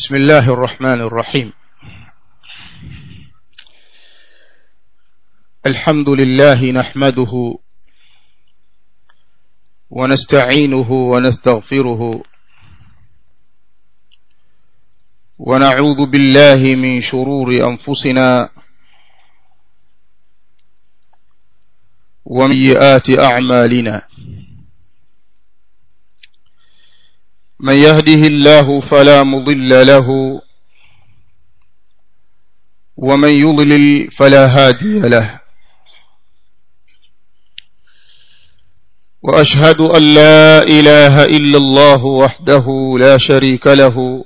بسم الله الرحمن الرحيم الحمد لله نحمده ونستعينه ونستغفره ونعوذ بالله من شرور أنفسنا ومن سيئات أعمالنا من يهده الله فلا مضل له ومن يضلل فلا هادي له وأشهد أن لا إله إلا الله وحده لا شريك له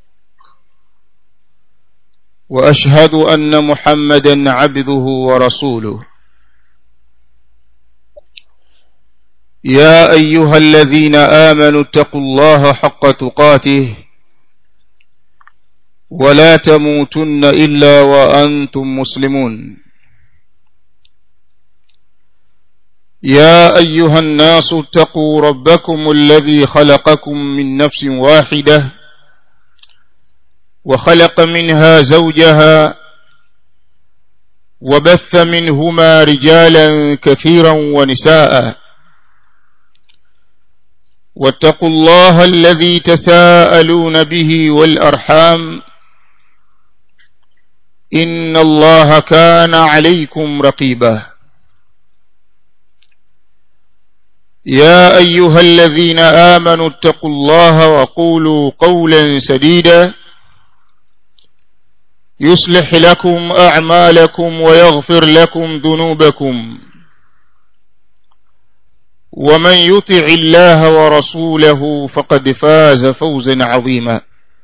وأشهد أن محمدا عبده ورسوله يا أيها الذين آمنوا اتقوا الله حق تقاته ولا تموتن إلا وأنتم مسلمون يا أيها الناس اتقوا ربكم الذي خلقكم من نفس واحدة وخلق منها زوجها وبث منهما رجالا كثيرا ونساء واتقوا الله الذي تساءلون به والأرحام إن الله كان عليكم رقيبا يا أيها الذين آمنوا اتقوا الله وقولوا قولا سديدا يصلح لكم أعمالكم ويغفر لكم ذنوبكم ومن يطع الله ورسوله فقد فاز فوزا عظيما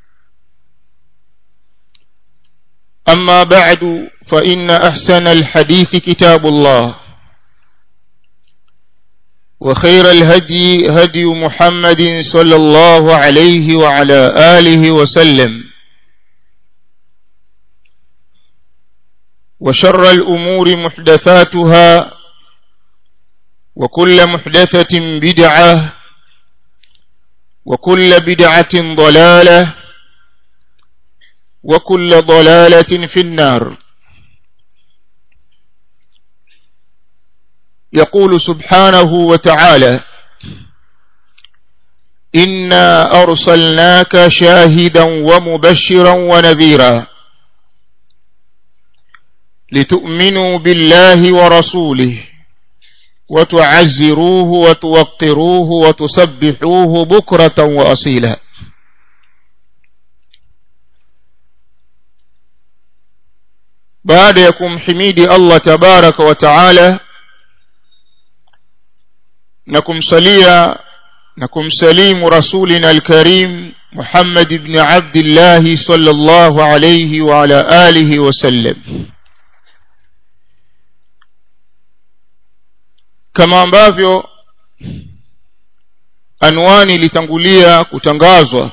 أما بعد فإن أحسن الحديث كتاب الله وخير الهدي هدي محمد صلى الله عليه وعلى آله وسلم وشر الأمور محدثاتها وكل محدثة بدعة وكل بدعة ضلالة وكل ضلالة في النار يقول سبحانه وتعالى إنا أرسلناك شاهدا ومبشرا ونذيرا لتؤمنوا بالله ورسوله وتعزروه وتوقروه وتسبحوه بكرة وأصيلا baada ya kumhimidi Allah tabaraka wa taala na kumsalia na kumsalimu rasulina alkarim Muhammad ibn Abdullah sallallahu alayhi wa ala alihi wa sallam kama ambavyo anwani ilitangulia kutangazwa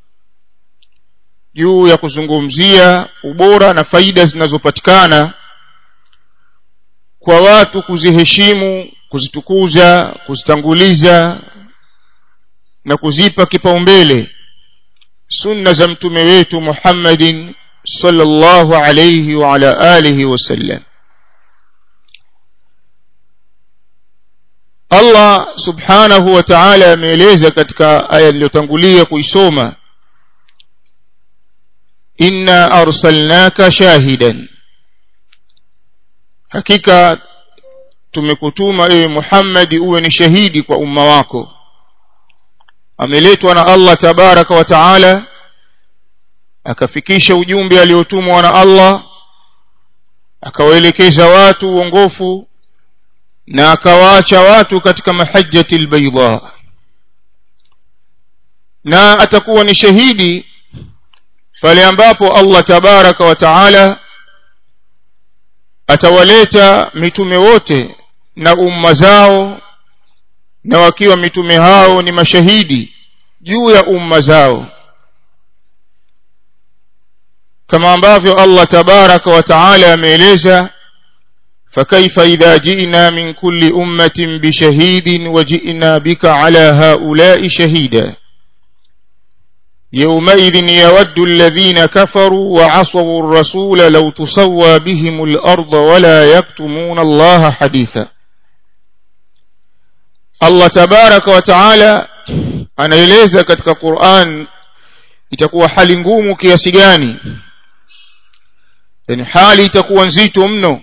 juu ya kuzungumzia ubora na faida zinazopatikana kwa watu kuziheshimu kuzitukuza kuzitanguliza na kuzipa kipaumbele sunna za mtume wetu Muhammadin sallallahu alayhi wa ala alihi wasallam Allah subhanahu wa ta'ala ameeleza katika aya iliyotangulia kuisoma inna arsalnaka shahidan hakika tumekutuma ewe Muhammad uwe ni shahidi kwa umma wako ameletwa na Allah tabaraka wa taala akafikisha ujumbe aliotumwa na Allah akawaelekeza watu uongofu na akawaacha watu katika mahajjati albayda na atakuwa ni shahidi pale ambapo Allah tabaraka wa taala atawaleta mitume wote na umma zao na wakiwa mitume hao ni mashahidi juu ya umma zao kama ambavyo Allah tabaraka wa taala ameeleza فكيف إذا جئنا من كل أمة بشهيد وجئنا بك على هؤلاء شهيدا يومئذ يود الذين كفروا وعصوا الرسول لو تسوى بهم الأرض ولا يكتمون الله حديثا الله تبارك وتعالى anaeleza katika Qur'an itakuwa hali ngumu kiasi gani yani hali itakuwa nzito mno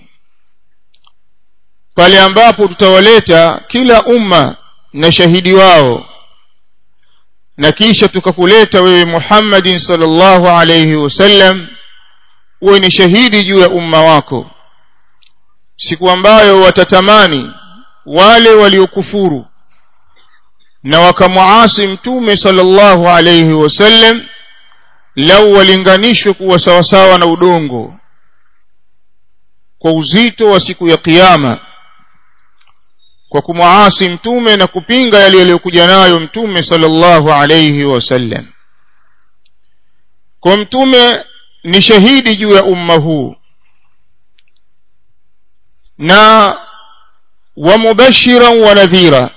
pale ambapo tutawaleta kila umma na shahidi wao na kisha tukakuleta wewe Muhammadin sallallahu alayhi wasallam uwe ni shahidi juu ya umma wako siku ambayo watatamani wale waliokufuru na wakamuasi mtume sallallahu alayhi wasallam lau walinganishwe kuwa sawasawa na udongo kwa uzito wa siku ya kiyama kwa kumuasi mtume na kupinga yale yaliyokuja nayo mtume sallallahu alayhi wasallam kwa mtume ni shahidi juu ya umma huu na wa mubashiran wa nadhira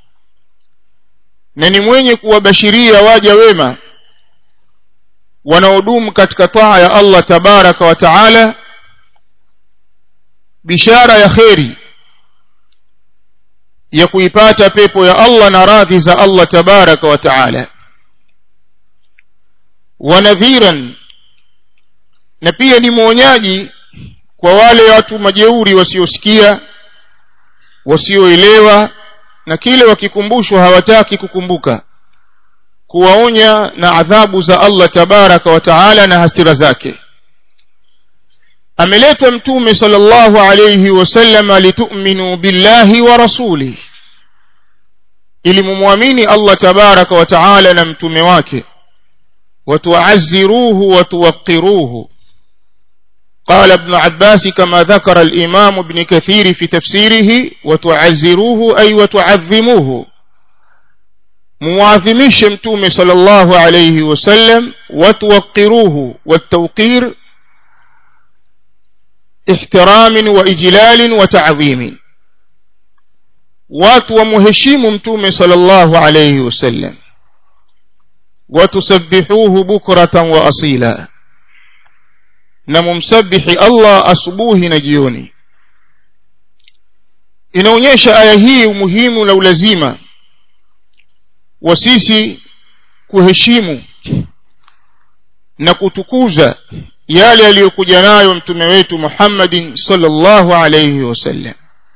na ni mwenye kuwabashiria waja wema wanaodumu katika taa ya Allah tabaraka wa taala bishara ya kheri ya kuipata pepo ya Allah na radhi za Allah tabaraka wa taala wanadhiran na pia ni mwonyaji kwa wale watu majeuri wasiosikia wasioelewa na kile wakikumbushwa hawataki kukumbuka kuwaonya na adhabu za Allah tabaraka wa taala na hasira zake ameletwa mtume sallallahu alayhi wasallam litu'minu billahi wa rasuli ili mumwamini Allah tabaraka wa taala na mtume wake watuazziruhu watuwaqiruhu قال ابن عباس كما ذكر الإمام ابن كثير في تفسيره وتعزروه أي وتعظموه مواظمش متوم صلى الله عليه وسلم وتوقروه والتوقير احترام وإجلال وتعظيم watu wamheshimu mtume sallallahu alayhi wasallam watusabbihuhu bukratan wa asila na mumsabihi Allah asubuhi na jioni inaonyesha aya hii umuhimu na ulazima wa sisi kuheshimu na kutukuza yale aliyokuja nayo mtume wetu Muhammadin sallallahu alayhi wasallam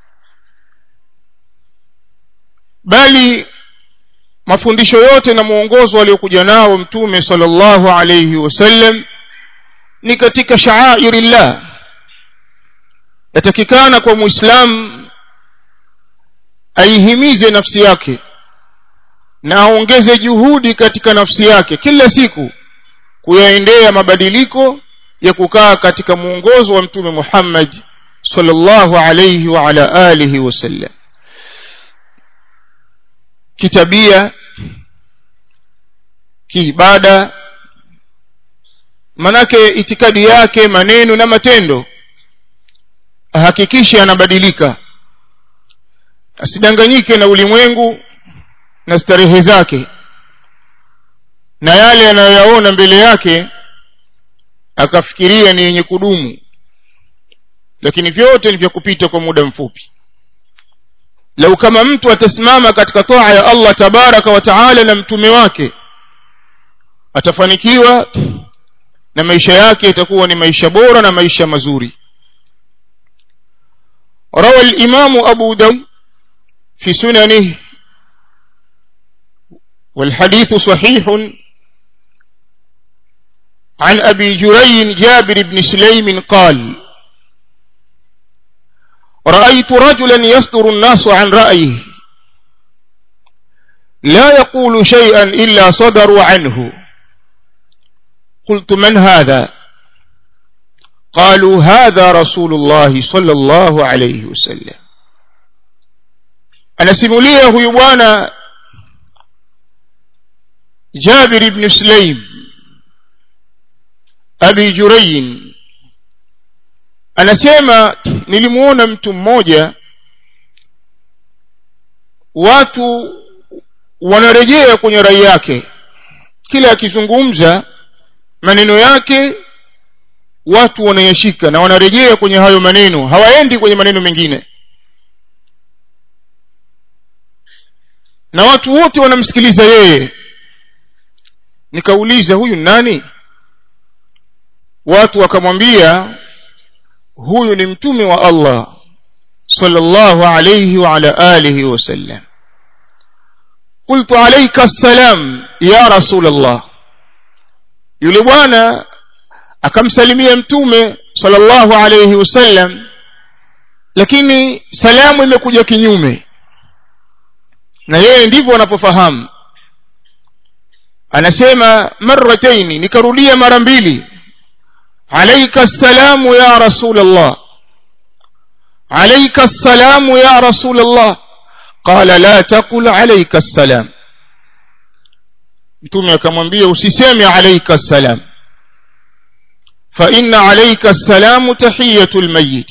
bali mafundisho yote na mwongozo aliokuja nao mtume sallallahu alayhi wasallam ni katika sha'airillah yatakikana kwa muislamu aihimize nafsi yake na aongeze juhudi katika nafsi yake kila siku kuyaendea mabadiliko ya kukaa katika mwongozo wa mtume Muhammad sallallahu alayhi wa ala alihi wasallam kitabia kiibada manake itikadi yake maneno na matendo ahakikishe anabadilika asidanganyike na ulimwengu na starehe zake na yale anayoyaona mbele yake akafikiria ni yenye kudumu lakini vyote ni vya kupita kwa muda mfupi lau kama mtu atasimama katika toa ya Allah tabaraka wa taala na mtume wake atafanikiwa na maisha yake itakuwa ni maisha bora na maisha mazuri روى الإمام أبو داود في سننه والحديث صحيح عن أبي جري جابر بن سليم قال رأيت رجلا يصدر الناس عن رأيه لا يقول شيئا إلا صدروا عنه قلت من هذا قالوا هذا رسول الله صلى الله عليه وسلم anasimulia huyu bwana Jabir ibn Sulaim Abi Jurayn anasema nilimuona mtu mmoja watu wanarejea kwenye rai yake kila akizungumza maneno yake watu wanayashika na wanarejea kwenye hayo maneno hawaendi kwenye maneno mengine na watu wote wanamsikiliza yeye nikauliza huyu nani watu wakamwambia huyu ni mtume wa Allah sallallahu alayhi wa ala alihi wasallam قلت عليك السلام يا رسول الله yule bwana akamsalimia mtume sallallahu alayhi wasallam lakini salamu imekuja kinyume na yeye ndivyo anapofahamu anasema marrataini nikarudia mara mbili alayka assalamu ya rasul allah alayka assalamu ya rasul allah qala la taqul alayka assalam mtume akamwambia usiseme alayka assalam fa inna alayka assalamu tahiyatul mayyit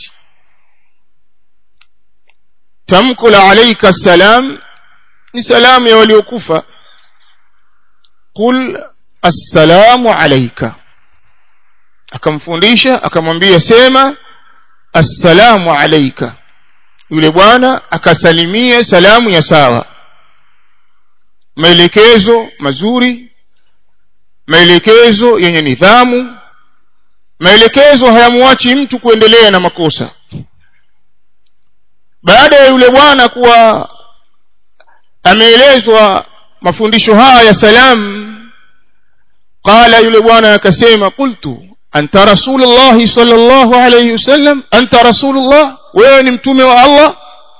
tamko la alayka assalam ni salamu ya waliokufa qul assalamu alayka akamfundisha akamwambia sema assalamu alayka yule bwana akasalimia salamu ya sawa maelekezo mazuri maelekezo yenye nidhamu maelekezo hayamwachi mtu kuendelea na makosa baada ya yule bwana kuwa ameelezwa mafundisho haya ya salam qala yule bwana akasema qultu anta rasulullah sallallahu alayhi wasallam anta rasulullah wewe ni mtume wa Allah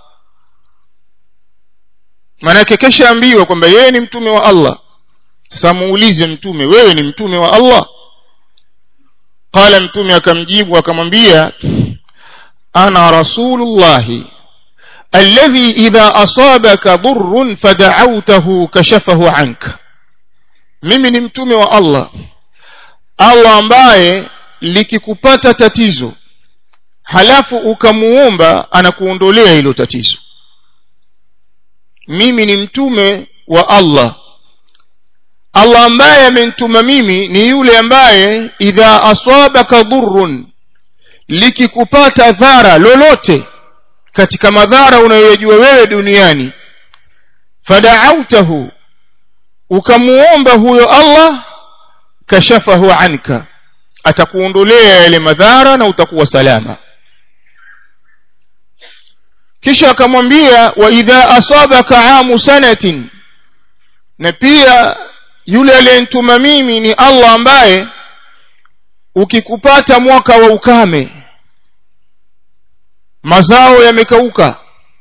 maanake kesha ambiwa kwamba yeye ni mtume wa Allah sasa muulize mtume wewe ni mtume wa Allah qala mtume akamjibu akamwambia ana rasulullahi الذي إذا أصابك ضر فدعوته كشفه عنك mimi ni mtume wa Allah Allah ambaye likikupata tatizo halafu ukamuomba anakuondolea hilo tatizo mimi ni mtume wa Allah Allah ambaye amenituma mimi ni yule ambaye idha asabaka dhurrun likikupata dhara lolote katika madhara unayoyajua wewe duniani fada'autahu ukamuomba huyo Allah kashafahu anka atakuondolea yale madhara na utakuwa salama kisha akamwambia wa idha asabaka amu sanatin na pia yule aliyenituma mimi ni Allah ambaye ukikupata mwaka wa ukame mazao yamekauka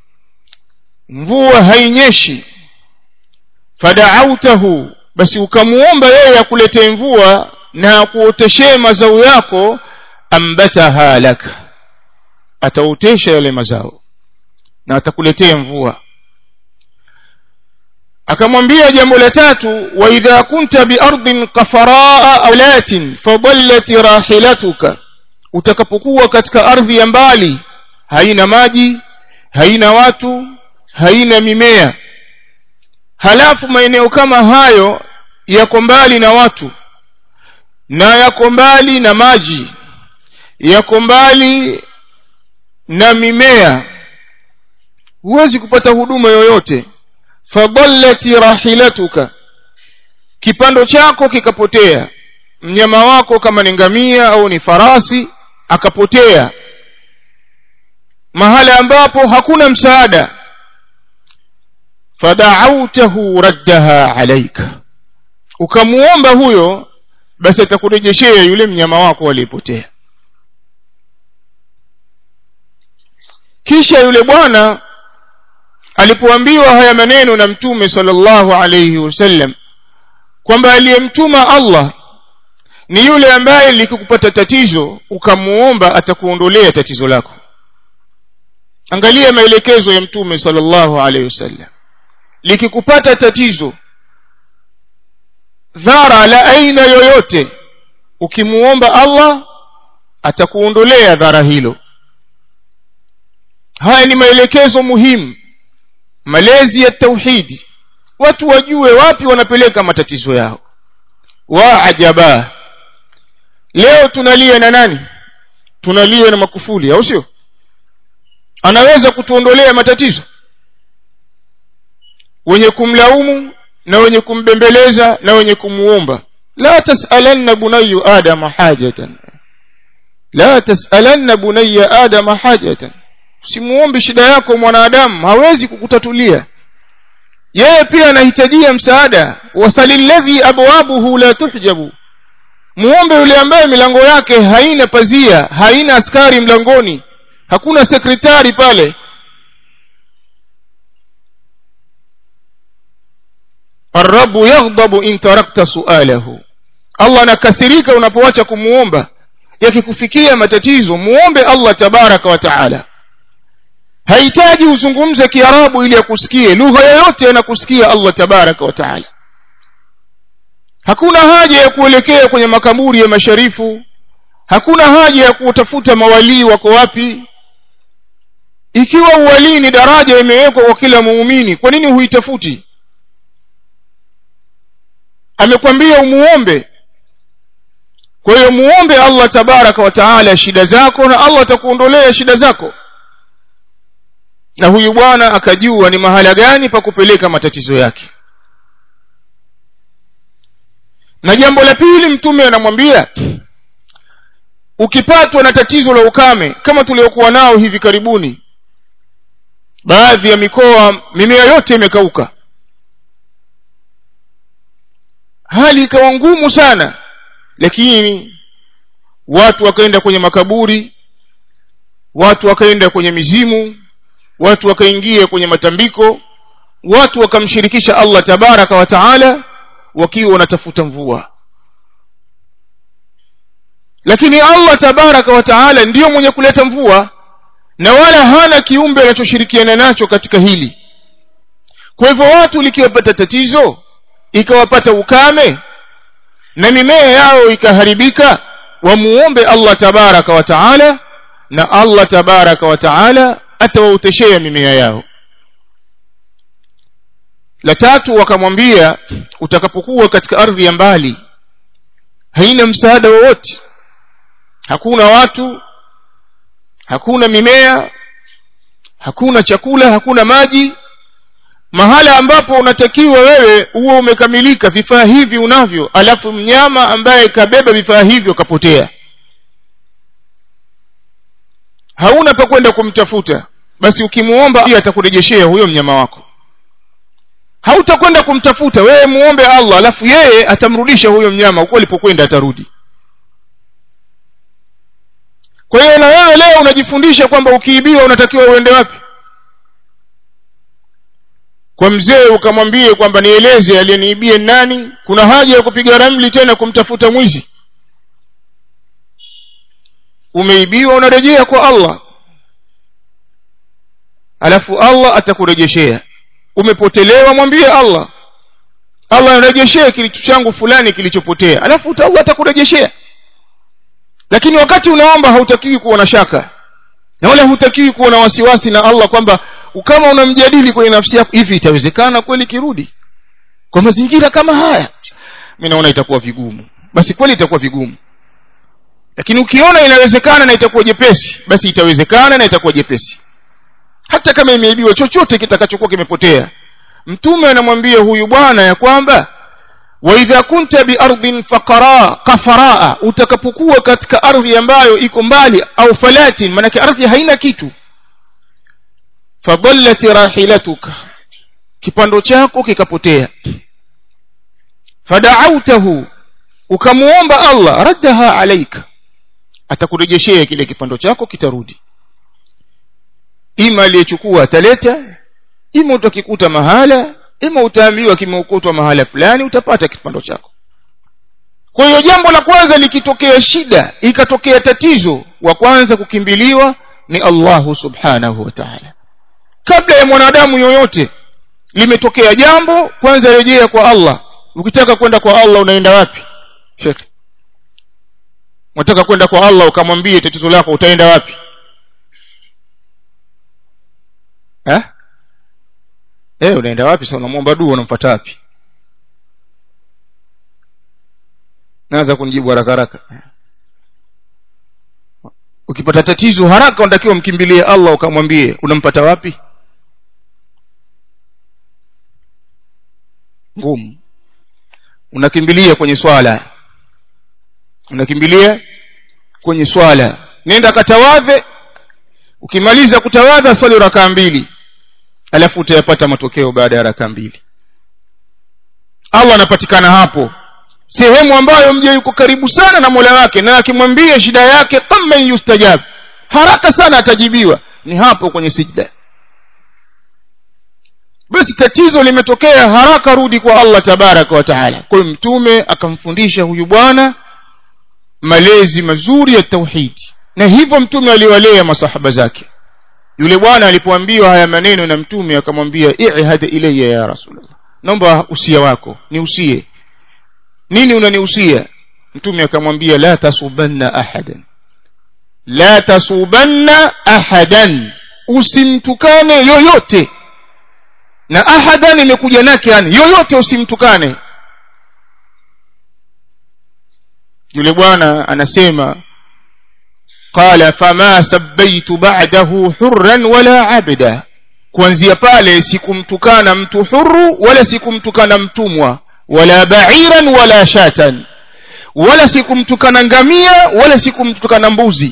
mvua hainyeshi fada'autahu basi ukamuomba yeye akuletee mvua na akuoteshee mazao yako ambataha laka ataotesha yale mazao na atakuletea mvua akamwambia jambo la tatu wa idha kunta biardin qafaraa awlatin fadallat rahilatuka utakapokuwa katika ardhi ya mbali haina maji haina watu haina mimea halafu maeneo kama hayo yako mbali na watu na yako mbali na maji yako mbali na mimea huwezi kupata huduma yoyote fadallati rahilatuka kipando chako kikapotea mnyama wako kama ni ngamia au ni farasi akapotea mahala ambapo hakuna msaada fada'autahu raddaha alayka ukamuomba huyo basi atakurejeshea yule mnyama wako aliyepotea kisha yule bwana alipoambiwa haya maneno na mtume sallallahu alayhi wasallam kwamba aliyemtuma Allah ni yule ambaye likikupata tatizo ukamuomba atakuondolea tatizo lako angalia maelekezo ya mtume sallallahu alayhi wasallam likikupata tatizo dhara la aina yoyote ukimuomba Allah atakuondolea dhara hilo haya ni maelekezo muhimu malezi ya tauhidi watu wajue wapi wanapeleka matatizo yao wa ajaba leo tunalia na nani tunalia na makufuli au sio anaweza kutuondolea matatizo wenye kumlaumu na wenye kumbembeleza na wenye kumuomba la tasalanna bunayu adama hajatan la tasalanna bunayya adama hajatan usimuombe shida yako mwanadamu hawezi kukutatulia yeye pia anahitajia msaada wasalilladhi abwabuhu la tuhjabu muombe yule ambaye milango yake haina pazia haina askari mlangoni hakuna sekretari pale الرب يغضب إن تركت سؤاله Allah anakasirika unapoacha kumuomba yakikufikia matatizo muombe Allah tabaraka wa taala hahitaji uzungumze kiarabu ili akusikie lugha yoyote anakusikia Allah tabaraka wa taala hakuna haja ya kuelekea kwenye makaburi ya masharifu hakuna haja ya kutafuta mawalii wako wapi ikiwa uwalii ni daraja imewekwa kwa kila muumini kwa nini huitafuti amekwambia umuombe kwa hiyo muombe Allah tabaraka wa taala shida zako na Allah atakuondolea shida zako na huyu bwana akajua ni mahala gani pa kupeleka matatizo yake na jambo la pili mtume anamwambia ukipatwa na tatizo la ukame kama tuliokuwa nao hivi karibuni baadhi ya mikoa mimea yote imekauka hali ikawa ngumu sana lakini watu wakaenda kwenye makaburi watu wakaenda kwenye mizimu watu wakaingia kwenye matambiko watu wakamshirikisha Allah tabaraka wa taala wakiwa wanatafuta mvua lakini Allah tabaraka wa taala ndiyo mwenye kuleta mvua na wala hana kiumbe anachoshirikiana nacho katika hili kwa hivyo watu likiwapata tatizo ikawapata ukame na mimea yao ikaharibika wamuombe Allah tabaraka wa taala na Allah tabaraka wa taala atawaoteshea mimea yao la tatu wakamwambia utakapokuwa katika ardhi ya mbali haina msaada wowote hakuna watu hakuna mimea hakuna chakula hakuna maji mahala ambapo unatakiwa wewe huo umekamilika vifaa hivi unavyo alafu mnyama ambaye kabeba vifaa hivyo kapotea hauna pa kwenda kumtafuta basi ukimuomba atakurejeshea huyo mnyama wako hautakwenda kumtafuta wewe muombe Allah alafu yeye atamrudisha huyo mnyama huko alipokwenda atarudi kwa hiyo na wewe leo unajifundisha kwamba ukiibiwa unatakiwa uende wapi kwa mzee ukamwambie kwamba nieleze aliyeniibia nani kuna haja ya kupiga ramli tena kumtafuta mwizi umeibiwa unarejea kwa Allah alafu Allah atakurejeshea umepotelewa mwambie Allah Allah anarejeshea kilicho changu fulani kilichopotea alafu Allah atakurejeshea lakini wakati unaomba hautakiwi kuwa na shaka na wala hutakiwi kuwa na wasiwasi na Allah kwamba kama unamjadili kwenye nafsi yako hivi itawezekana kweli kirudi kwa mazingira kama haya mimi naona itakuwa vigumu basi kweli itakuwa vigumu lakini ukiona inawezekana na itakuwa jepesi basi itawezekana na itakuwa jepesi hata kama imeibiwa chochote kitakachokuwa kimepotea mtume anamwambia huyu bwana ya kwamba wa idha kunta biardhin faqara kafaraa utakapokuwa katika ardhi ambayo iko mbali au falatin manake ardhi haina kitu fadallat rahilatuka kipando chako kikapotea fada'autahu ukamuomba Allah raddaha alaika atakurejeshea kile kipando chako kitarudi ima aliyechukua ataleta ima utakikuta mahala ima utaambiwa kimeukutwa mahala fulani utapata kipando chako kwa hiyo jambo la kwanza likitokea shida ikatokea tatizo wa kwanza kukimbiliwa ni Allahu subhanahu wa ta'ala kabla ya mwanadamu yoyote limetokea jambo kwanza rejea kwa Allah ukitaka kwenda kwa Allah unaenda wapi Sheikh unataka kwenda kwa Allah ukamwambie tatizo lako utaenda wapi eh eh unaenda wapi sasa unamwomba dua unamfuata wapi naanza kunijibu haraka haraka ukipata tatizo haraka unatakiwa mkimbilie allah ukamwambie unampata wapi ngumu unakimbilia kwenye swala unakimbilia kwenye swala nenda katawadhe ukimaliza kutawadha swali rakaa mbili alafu utayapata matokeo baada ya rakaa mbili allah anapatikana hapo sehemu ambayo mja yuko karibu sana na mola wake na akimwambia shida yake kama yustajab haraka sana atajibiwa ni hapo kwenye sijda basi tatizo limetokea haraka rudi kwa allah tabaraka wa taala kwa hiyo mtume akamfundisha huyu bwana malezi mazuri ya tauhidi na hivyo mtume aliwalea masahaba zake yule bwana alipoambiwa haya maneno na mtume akamwambia ihad ilayya ya rasulullah naomba usia wako niusie nini unaniusia mtume akamwambia la tasubanna ahadan la tasubanna ahadan usimtukane yoyote na ahadan imekuja nake yani yoyote usimtukane yule bwana anasema qala fama sabbaitu ba'dahu hurran wala abda kuanzia pale sikumtukana mtu huru wala sikumtukana mtumwa wala ba'iran wala shatan wala sikumtukana ngamia wala sikumtukana mbuzi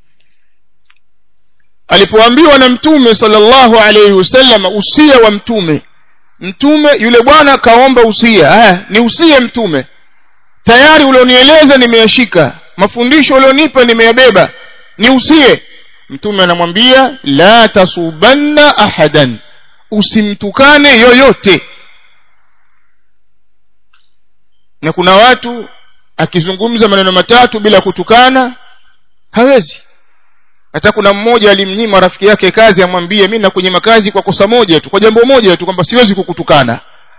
alipoambiwa na mtume sallallahu alayhi wasallam usia wa mtume mtume yule bwana kaomba usia haya ni usie mtume tayari ulionieleza nimeyashika mafundisho ulionipa nimeyabeba ni usie mtume anamwambia la tasubanna ahadan usimtukane yoyote na kuna watu akizungumza maneno matatu bila kutukana hawezi hata kuna mmoja alimnyima rafiki yake kazi amwambie mimi nakunyima kazi kwa kosa moja tu kwa jambo moja tu kwamba siwezi kukutukana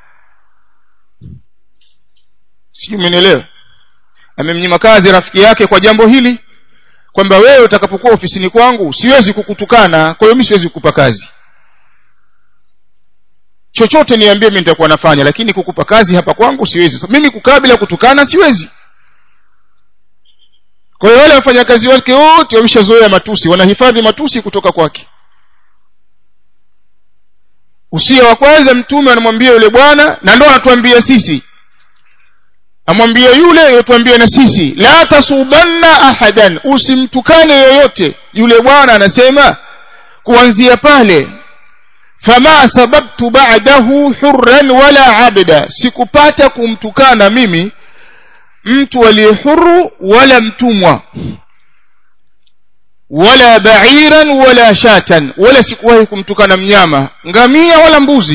sijui umenielewa amemnyima kazi rafiki yake kwa jambo hili kwamba wewe utakapokuwa ofisini kwangu siwezi kukutukana kwa hiyo mimi siwezi kukupa kazi chochote niambie mimi nitakuwa nafanya lakini kukupa kazi hapa kwangu siwezi so, mimi kukaa bila kutukana siwezi kwa hiyo wale wafanyakazi wake wote wameshazoea matusi wanahifadhi matusi kutoka kwake usia wa kwanza mtume anamwambia yule bwana na ndo anatuambia sisi amwambia yule yotuambia na sisi la tasubanna ahadan usimtukane yoyote yule bwana anasema kuanzia pale fama sababtu ba'dahu hurran wala abda sikupata kumtukana mimi mtu aliye huru wala mtumwa wala ba'iran wala shatan wala sikuwahi kumtukana mnyama ngamia wala mbuzi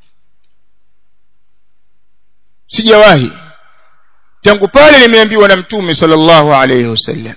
sijawahi tangu pale nimeambiwa na mtume sallallahu alayhi wasallam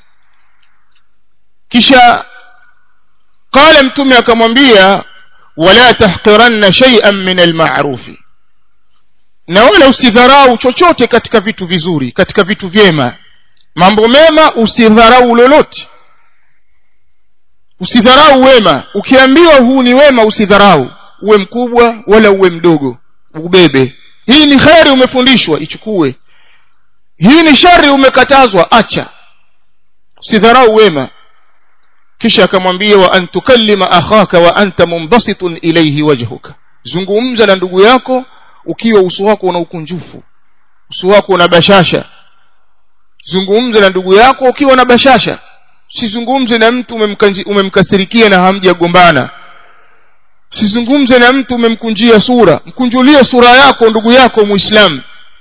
kisha qala mtume akamwambia wala tahqiranna shay'an min al-ma'rufi na wala usidharau chochote katika vitu vizuri katika vitu vyema mambo mema usidharau lolote usidharau wema ukiambiwa huu ni wema usidharau uwe mkubwa wala uwe mdogo ubebe hii ni kheri umefundishwa ichukue hii ni shari umekatazwa acha usidharau wema kisha akamwambia wa an tukallima akhaka wa anta munbasitun ilayhi wajhuka zungumza na ndugu yako ukiwa uso wako una ukunjufu uso wako una bashasha zungumza na ndugu yako ukiwa na bashasha usizungumze na mtu umemkasirikia na hamjagombana usizungumze na mtu umemkunjia sura mkunjulie sura yako ndugu yako muislamu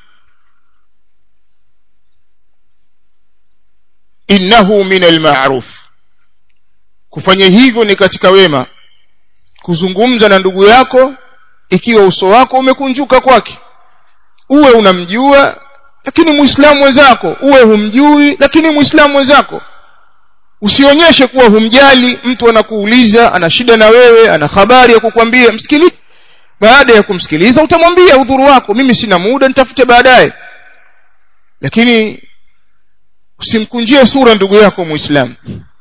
innahu min almaruf kufanya hivyo ni katika wema kuzungumza na ndugu yako ikiwa uso wako umekunjuka kwake uwe unamjua lakini muislamu mwenzako uwe humjui lakini muislamu mwenzako usionyeshe kuwa humjali mtu anakuuliza ana shida na wewe ana habari ya kukwambia msikilize baada ya kumsikiliza utamwambia udhuru wako mimi sina muda nitafute baadaye lakini usimkunjie sura ndugu yako muislamu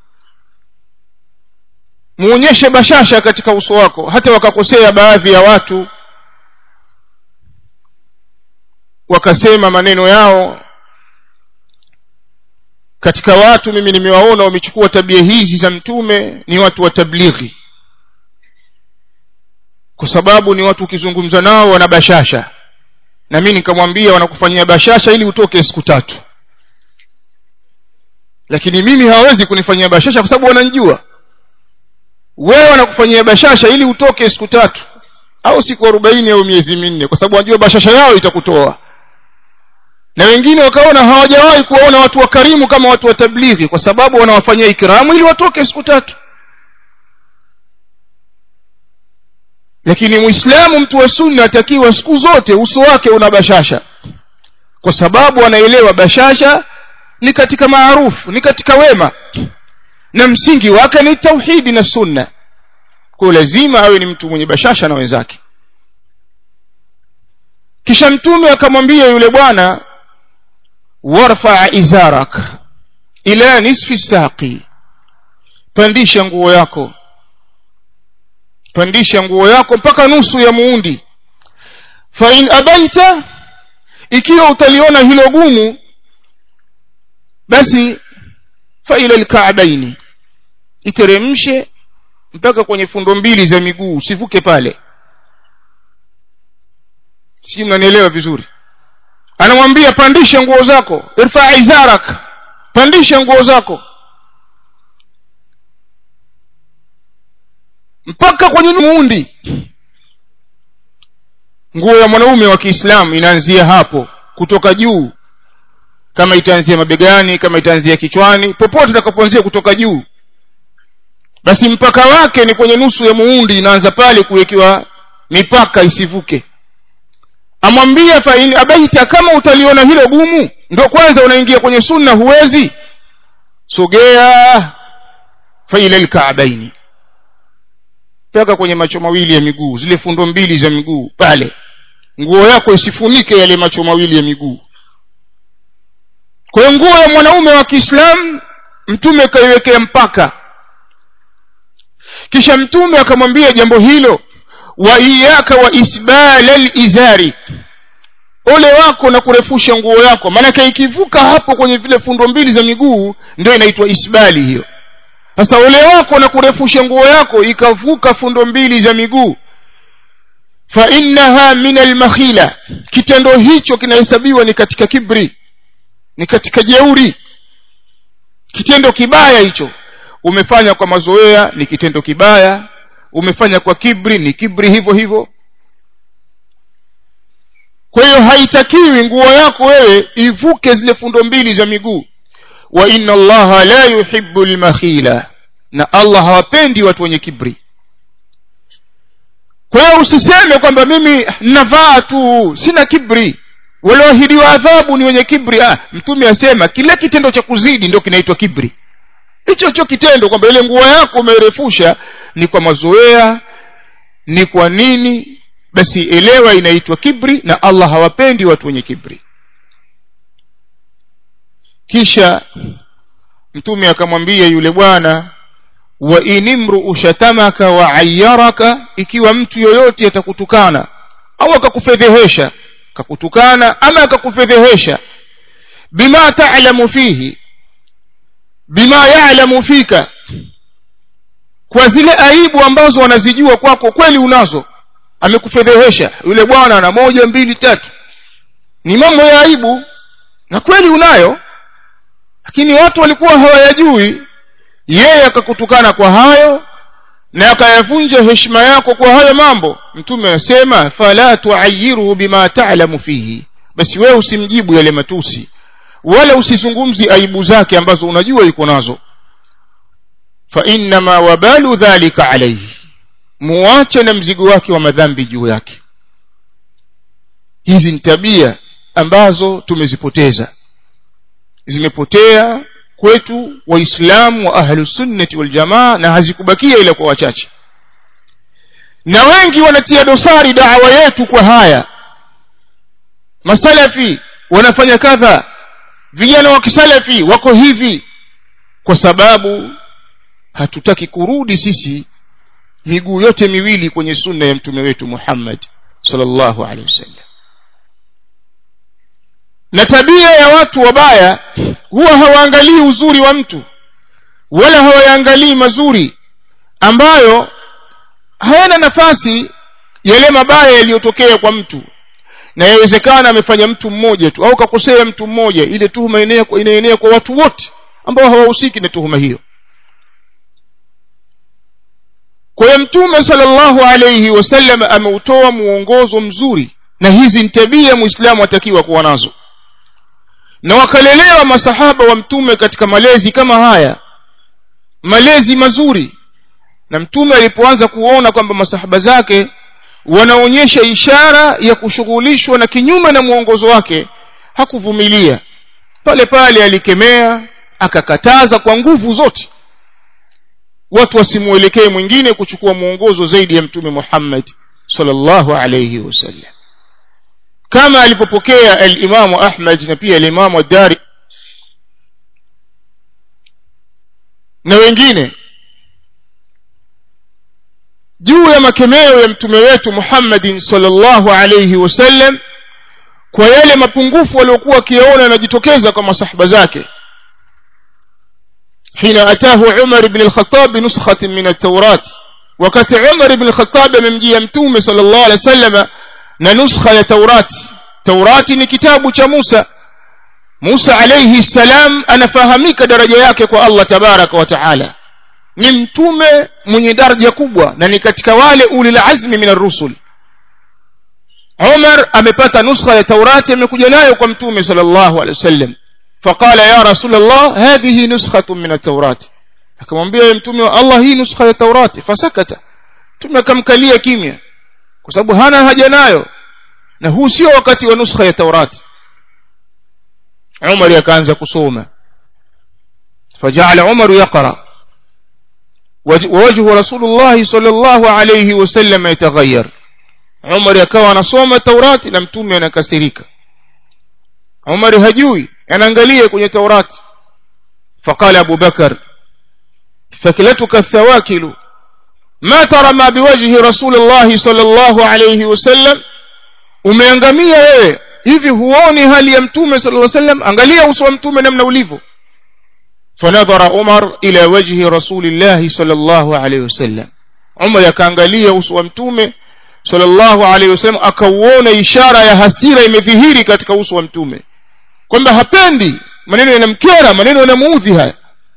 muonyeshe bashasha katika uso wako hata wakakosea baadhi ya watu wakasema maneno yao katika watu mimi nimewaona wamechukua tabia hizi za mtume ni watu wa tablighi kwa sababu ni watu ukizungumza nao wana bashasha na mimi nikamwambia wanakufanyia bashasha ili utoke siku tatu lakini mimi hawawezi kunifanyia bashasha kwa sababu wananijua wewe wanakufanyia bashasha ili utoke siku tatu au siku arobaini au miezi minne kwa sababu wanajua bashasha yao itakutoa na wengine wakaona hawajawahi kuwaona watu wakarimu kama watu wa tablighi kwa sababu wanawafanyia ikramu ili watoke siku tatu lakini muislamu mtu wa sunna atakiwa siku zote uso wake una bashasha kwa sababu anaelewa bashasha ni katika maarufu ni katika wema na msingi wake ni tauhidi na sunna kwa lazima awe ni mtu mwenye bashasha na wenzake kisha mtume akamwambia yule bwana warfa izarak ila nisfi saqi pandisha nguo yako pandisha nguo yako mpaka nusu ya muundi fa in abaita ikiwa utaliona hilo gumu basi fa ila alka'baini iteremshe mpaka kwenye fundo mbili za miguu usivuke pale si mnanielewa vizuri anamwambia pandisha nguo zako irfa izarak pandisha nguo zako mpaka kwenye muundi nguo ya mwanaume wa Kiislamu inaanzia hapo kutoka juu kama itaanzia mabegani kama itaanzia kichwani popote itakapoanzia kutoka juu basi mpaka wake ni kwenye nusu ya muundi inaanza pale kuwekewa mipaka isivuke amwambia fa in abaita kama utaliona hilo gumu ndo kwanza unaingia kwenye sunna huwezi sogea fa ila alka'baini mpaka kwenye macho mawili ya miguu zile fundo mbili za miguu pale nguo yako isifunike yale macho mawili ya miguu kwa hiyo nguo ya mwanaume wa Kiislamu mtume kaiwekea mpaka kisha mtume akamwambia jambo hilo wa iyaka wa isbala izari ole wako na kurefusha nguo yako maanake ikivuka hapo kwenye vile fundo mbili za miguu ndio inaitwa isbali hiyo sasa ole wako na kurefusha nguo yako ikavuka fundo mbili za miguu fa innaha min almakhila kitendo hicho kinahesabiwa ni katika kibri ni katika jeuri kitendo kibaya hicho umefanya kwa mazoea ni kitendo kibaya umefanya kwa kibri ni kibri hivyo hivyo kwa hiyo haitakiwi nguo yako wewe ivuke zile fundo mbili za miguu wa inna allaha la yuhibbu almakhila na allah hawapendi watu wenye kibri kwa hiyo usiseme kwamba mimi navaa tu sina kibri walioahidiwa adhabu ni wenye kibri ah, mtume asema kile kitendo cha kuzidi ndio kinaitwa kibri hicho hicho kitendo kwamba ile nguo yako umeirefusha ni kwa mazoea ni kwa nini basi elewa inaitwa kibri na allah hawapendi watu wenye kibri kisha mtume akamwambia yule bwana wa inimru shatamaka wa ayyaraka ikiwa mtu yoyote atakutukana au akakufedhehesha akakutukana ama akakufedhehesha bima ta'lamu fihi bima ya'lamu fika kwa zile aibu ambazo wanazijua kwako kweli unazo amekufedhehesha yule bwana na moja mbili tatu ni mambo ya aibu na kweli unayo lakini watu walikuwa hawayajui yeye akakutukana kwa hayo na akayavunja heshima yako kwa hayo mambo mtume anasema fala tuayiruhu bima ta'lamu fihi basi wewe usimjibu yale matusi wala usizungumzi aibu zake ambazo unajua yuko nazo fa innama wabalu dhalika alayhi muache na mzigo wake wa madhambi juu yake hizi ni tabia ambazo tumezipoteza zimepotea kwetu waislamu wa ahlusunnati waljamaa na hazikubakia ila kwa wachache na wengi wanatia dosari dawa yetu kwa haya masalafi wanafanya kadha vijana wa kisalafi wako hivi kwa sababu hatutaki kurudi sisi miguu yote miwili kwenye sunna ya mtume wetu Muhammad sallallahu alaihi wasallam na tabia ya watu wabaya huwa hawaangalii uzuri wa mtu wala hawayaangalii mazuri ambayo hayana nafasi yale mabaya yaliyotokea kwa mtu na yawezekana amefanya mtu mmoja tu au kakosea mtu mmoja ile tuhuma inaenea kwa watu wote ambao hawahusiki na tuhuma hiyo kwa hiyo mtume sallallahu alayhi wasallam ameutoa muongozo mzuri na hizi ni tabia muislamu atakiwa kuwa nazo na wakalelewa masahaba wa mtume katika malezi kama haya malezi mazuri na mtume alipoanza kuona kwamba masahaba zake wanaonyesha ishara ya kushughulishwa na kinyume na mwongozo wake hakuvumilia pale pale alikemea akakataza kwa nguvu zote watu wasimwelekee mwingine kuchukua mwongozo zaidi ya mtume Muhammad sallallahu alayhi wasallam kama alipopokea al-Imam Ahmad na pia al-Imam Ad-Dari na wengine juu ya makemeo ya mtume wetu Muhammadin sallallahu alayhi wasallam kwa yale mapungufu waliokuwa wakiyaona yanajitokeza kwa masahaba zake حين أتاه عمر بن الخطاب بنسخة من التوراة وقت عمر بن الخطاب من جي متوم صلى الله عليه وسلم نسخة التوراة توراة كتاب موسى موسى عليه السلام أنا فهميك درجة yake الله تبارك وتعالى ni mtume mwenye daraja kubwa na ni katika wale ulil azmi min ar-rusul Umar amepata nuskha ya Taurati amekuja nayo kwa mtume sallallahu alaihi wasallam فقال يا رسول الله هذه نسخة من التوراة akamwambia yeye mtume wa Allah hii nuskha ya Taurati fasakata mtume akamkalia kimya kwa sababu hana haja nayo na huu sio wakati wa nuskha ya Taurati Umar akaanza kusoma فجعل عمر يقرأ ووجه رسول الله صلى الله عليه وسلم يتغير عمر akawa anasoma Taurati na mtume anakasirika Umar hajui anaangalia kwenye Taurati فقال أبو بكر ثكلتك الثواكل ما ترى ما بوجه رسول الله صلى الله عليه وسلم umeangamia wewe hivi huoni hali ya mtume صلى الله عليه وسلم angalia uso wa mtume namna ulivyo فنظر عمر إلى وجه رسول الله صلى الله عليه وسلم عمر yakaangalia uso wa mtume صلى الله عليه وسلم akauona ishara ya hasira imedhihiri katika uso wa mtume kwamba hapendi maneno yanamkera maneno yanamuudhi haya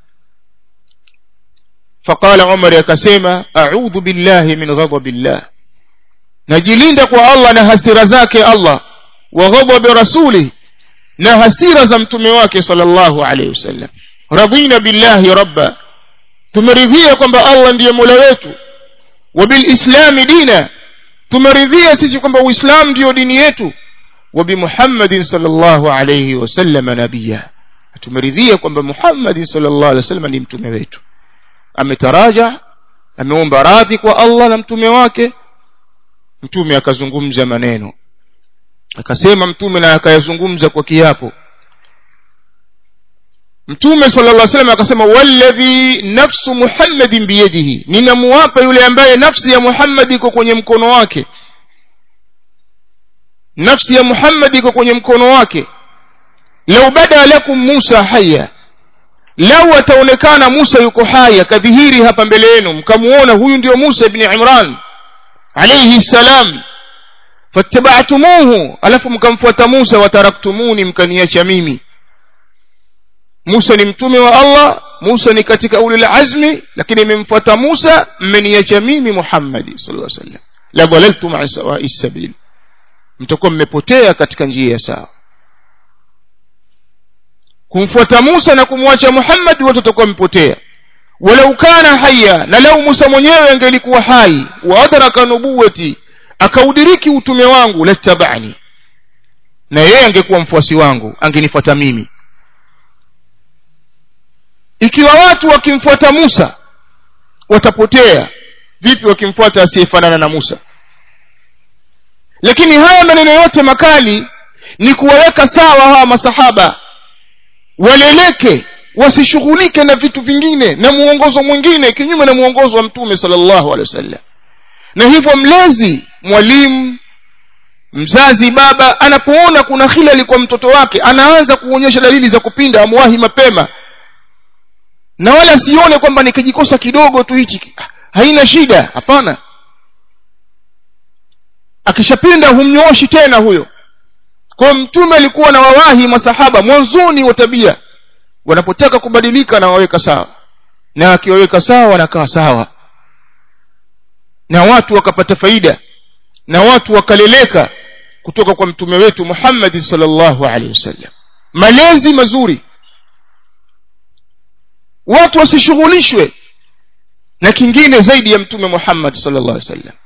فقال عمر yakasema a'udhu billahi min ghadabillah najilinda kwa Allah na hasira zake Allah wa ghadabi rasuli na hasira za mtume wake sallallahu alayhi wasallam radina billahi rabba tumeridhia kwamba Allah ndiye mola wetu wa bilislami dina tumeridhia sisi kwamba uislamu ndiyo dini yetu wa bimuhammadin sallallahu alayhi wasallam nabiyya tumeridhia kwamba muhammadin sallallahu alayhi wasallam ni mtume wetu ametaraja ameomba radhi kwa Allah na mtume wake mtume akazungumza maneno akasema mtume na akayazungumza kwa kiapo mtume sallallahu alaihi wasallam akasema walladhi nafsu muhammadin biyadihi ninamuapa yule ambaye nafsi ya muhammad iko kwenye mkono wake nafsi ya muhammad iko kwenye mkono wake lau bada lakum musa haya lau ataonekana musa yuko hai akadhihiri hapa mbele yenu mkamuona huyu ndio musa ibn imran alayhi salam fattaba'tumuhu alafu mkamfuata musa wataraktumuni mkaniacha mimi Musa ni mtume wa Allah Musa ni katika ulil azmi lakini imemfuata Musa mmeniacha mimi Muhammad sallallahu alaihi wasallam la dhalaltum an sawa'i sabil mtakuwa mmepotea katika njia ya sawa kumfuata Musa na kumwacha Muhammad wote watakuwa mmepotea walau kana haya na lau Musa mwenyewe angelikuwa hai wa adraka nubuwati akaudiriki utume wangu lattabani na yeye angekuwa mfuasi wangu angenifuata mimi ikiwa watu wakimfuata Musa watapotea vipi wakimfuata asiyefanana na Musa lakini haya maneno yote makali ni kuwaweka sawa hawa masahaba waleleke wasishughulike na vitu vingine na muongozo mwingine kinyume na muongozo wa mtume sallallahu alaihi wasallam na hivyo mlezi mwalimu mzazi baba anapoona kuna hilali kwa mtoto wake anaanza kuonyesha dalili za kupinda amwahi mapema na wala sione kwamba nikijikosa kidogo tu hichi haina shida hapana akishapinda humnyooshi tena huyo kwa mtume alikuwa na wawahi masahaba mwanzoni wa tabia wanapotaka kubadilika na waweka sawa na akiwaweka sawa wanakaa sawa na watu wakapata faida na watu wakaleleka kutoka kwa mtume wetu Muhammad sallallahu alaihi wasallam malezi mazuri watu wasishughulishwe na kingine zaidi ya mtume Muhammad sallallahu alaihi wasallam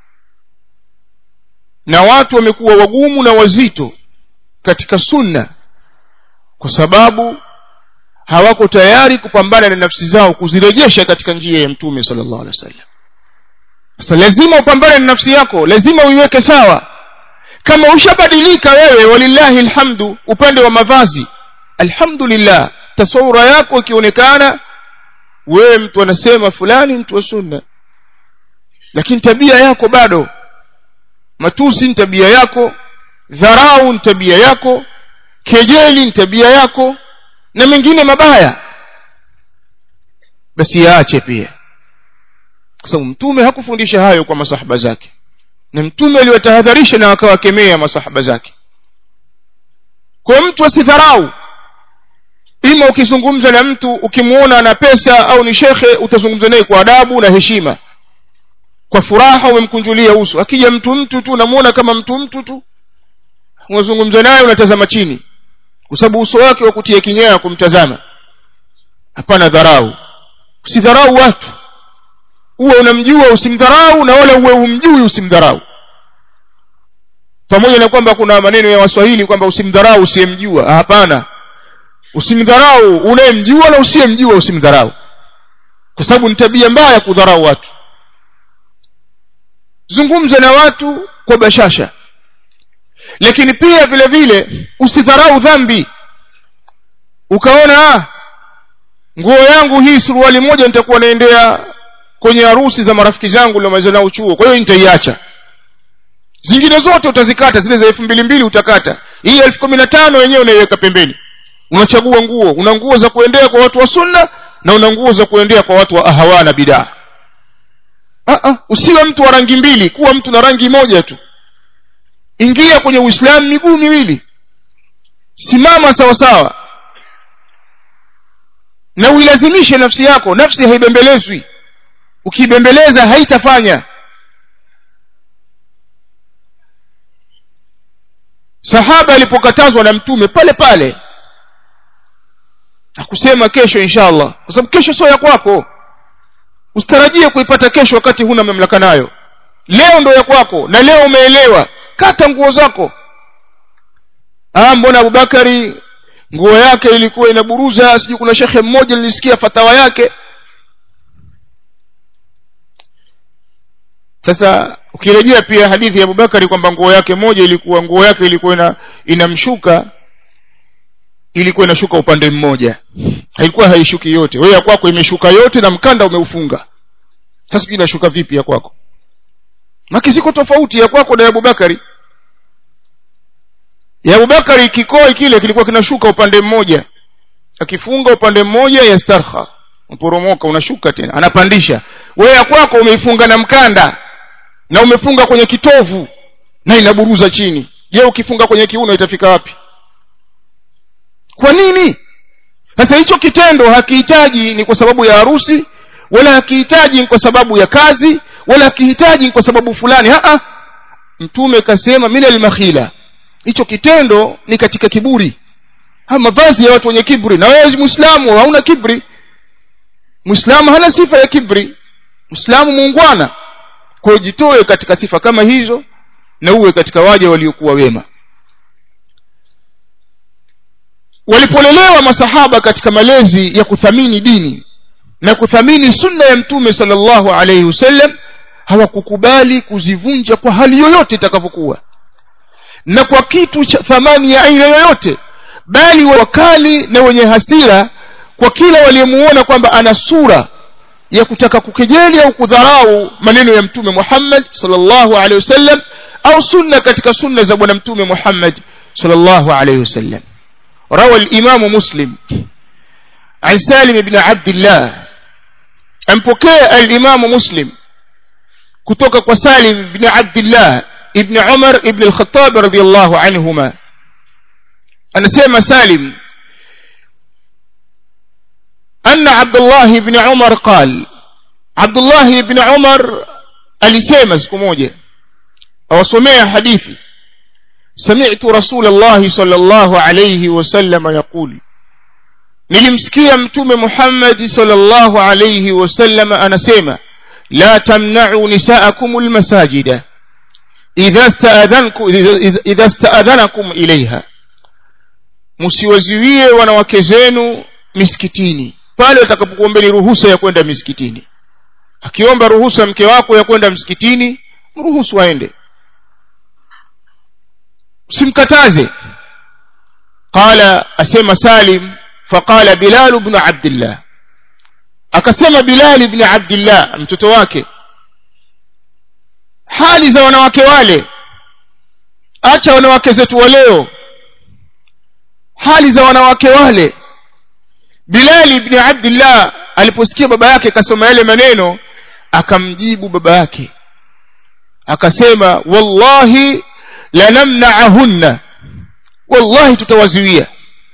na watu wamekuwa wagumu na wazito katika sunna kwa sababu hawako tayari kupambana na nafsi zao kuzirejesha katika njia ya mtume sallallahu alaihi wasallam sasa lazima upambane na nafsi yako lazima uiweke sawa kama ushabadilika wewe walillahi alhamdu upande wa mavazi alhamdulillah tasawura yako ikionekana wewe mtu anasema fulani mtu wa sunna lakini tabia yako bado matusi ni tabia yako dharau ni tabia yako kejeli ni tabia yako na mengine mabaya basi yaache pia kwa sababu mtume hakufundisha hayo kwa masahaba zake na mtume aliwatahadharisha na akawakemea masahaba zake kwa mtu asidharau ima ukizungumza na mtu ukimwona ana pesa au ni shekhe utazungumza naye kwa adabu na heshima kwa furaha umemkunjulia uso akija mtu mtu tu unamuona kama mtu mtu tu unazungumza naye unatazama chini kwa sababu uso wake wa kutia kinyaa kumtazama hapana dharau usidharau watu uwe unamjua usimdharau na wala uwe umjui usimdharau pamoja na kwamba kuna maneno ya waswahili kwamba usimdharau usiyemjua hapana usimdharau unayemjua na usiyemjua usimdharau kwa sababu ni tabia mbaya kudharau watu zungumza na watu kwa bashasha lakini pia vile vile usidharau dhambi ukaona ah nguo yangu hii suruali moja nitakuwa naendea kwenye harusi za marafiki zangu niliomaliza nao chuo kwa hiyo nitaiacha zingine zote utazikata zile za elfu mbili mbili utakata hii elfu kumi na tano wenyewe unaiweka pembeni unachagua nguo una nguo za kuendea kwa watu wa sunna na una nguo za kuendea kwa watu wa ahawa na bidaa usiwe mtu wa rangi mbili kuwa mtu na rangi moja tu ingia kwenye uislamu miguu miwili simama sawa sawa na uilazimishe nafsi yako nafsi haibembelezwi ukiibembeleza haitafanya sahaba alipokatazwa na mtume pale pale akusema kesho inshallah kwa sababu kesho sio ya kwako usitarajie kuipata kesho wakati huna mamlaka nayo leo ndo ya kwako na leo umeelewa kata nguo zako ah mbona abubakari nguo yake ilikuwa inaburuza sijui kuna shekhe mmoja nilisikia fatawa yake sasa ukirejea pia hadithi ya abubakari kwamba nguo yake moja ilikuwa nguo yake ilikuwa ina, inamshuka ilikuwa inashuka upande mmoja haikuwa haishuki yote wewe ya kwako imeshuka yote na mkanda umeufunga sasa sijui inashuka vipi ya kwako maki ziko tofauti ya kwako na ya abubakari ya abubakari kikoi kile kilikuwa kinashuka upande mmoja akifunga upande mmoja ya starha uporomoka unashuka tena anapandisha wewe ya kwako umeifunga na mkanda na umefunga kwenye kitovu na inaburuza chini je ukifunga kwenye kiuno itafika wapi kwa nini sasa hicho kitendo hakihitaji ni kwa sababu ya harusi wala hakihitaji ni kwa sababu ya kazi wala hakihitaji ni kwa sababu fulani Haa, mtume kasema min almakhila hicho kitendo ni katika kiburi ha mavazi ya watu wenye kibri na wewe muislamu hauna kibri muislamu hana sifa ya kibri muislamu muungwana kwa hiyo jitoe katika sifa kama hizo na uwe katika waja waliokuwa wema walipolelewa masahaba katika malezi ya kuthamini dini na kuthamini sunna ya mtume sallallahu alayhi wasallam hawakukubali kuzivunja kwa hali yoyote itakavyokuwa na kwa kitu cha thamani ya aina yoyote bali wakali na wenye hasira kwa kila waliyemuona kwamba ana sura ya kutaka kukejeli au kudharau maneno ya mtume Muhammad sallallahu alaihi wasallam au sunna katika sunna za bwana mtume Muhammad sallallahu alayhi wasallam روى الإمام مسلم عن سالم بن عبد الله أنبكي الإمام مسلم كتوك وسالم بن عبد الله ابن عمر ابن الخطاب رضي الله عنهما أنا سيما سالم أن عبد الله بن عمر قال عبد الله بن عمر alisema siku moja awasomea hadithi سمعت رسول الله صلى الله عليه وسلم يقول nilimsikia mtume Muhammad sallallahu alayhi wasallam anasema la tamna'u nisa'akum almasajida idha sta'adhankum idha sta'adhanakum ilayha msiwaziwie wanawake zenu misikitini pale watakapokuombeni ruhusa ya kwenda misikitini akiomba ruhusa mke wako ya kwenda msikitini mruhusu aende usimkataze qala asema salim faqala bilal ibn abdullah akasema bilal ibn abdullah mtoto wake hali za wanawake wale acha wanawake zetu wa leo hali za wanawake wale bilal ibn abdullah aliposikia baba yake akasoma yale maneno akamjibu baba yake akasema wallahi lanamna'ahunna wallahi tutawazuia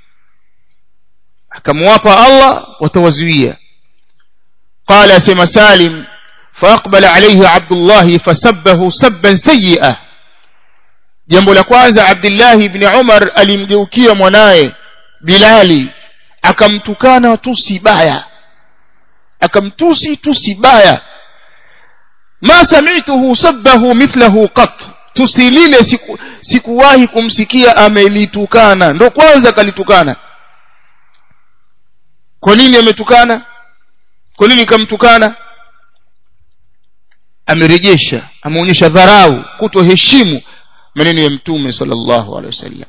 akamwapa Allah watawazuia qala sema salim فاقبل عليه عبد الله فسبه سبا سيئا jambo la kwanza Abdullah ibn Umar alimgeukia mwanaye Bilali akamtukana tusi baya akamtusi tusi baya ma sami'tuhu sabbahu mithlahu qat tusi lile siku, sikuwahi kumsikia amelitukana ndo kwanza kalitukana kwa nini ametukana kwa nini kamtukana amerejesha ameonyesha dharau kutoheshimu maneno ya mtume sallallahu alaihi wasallam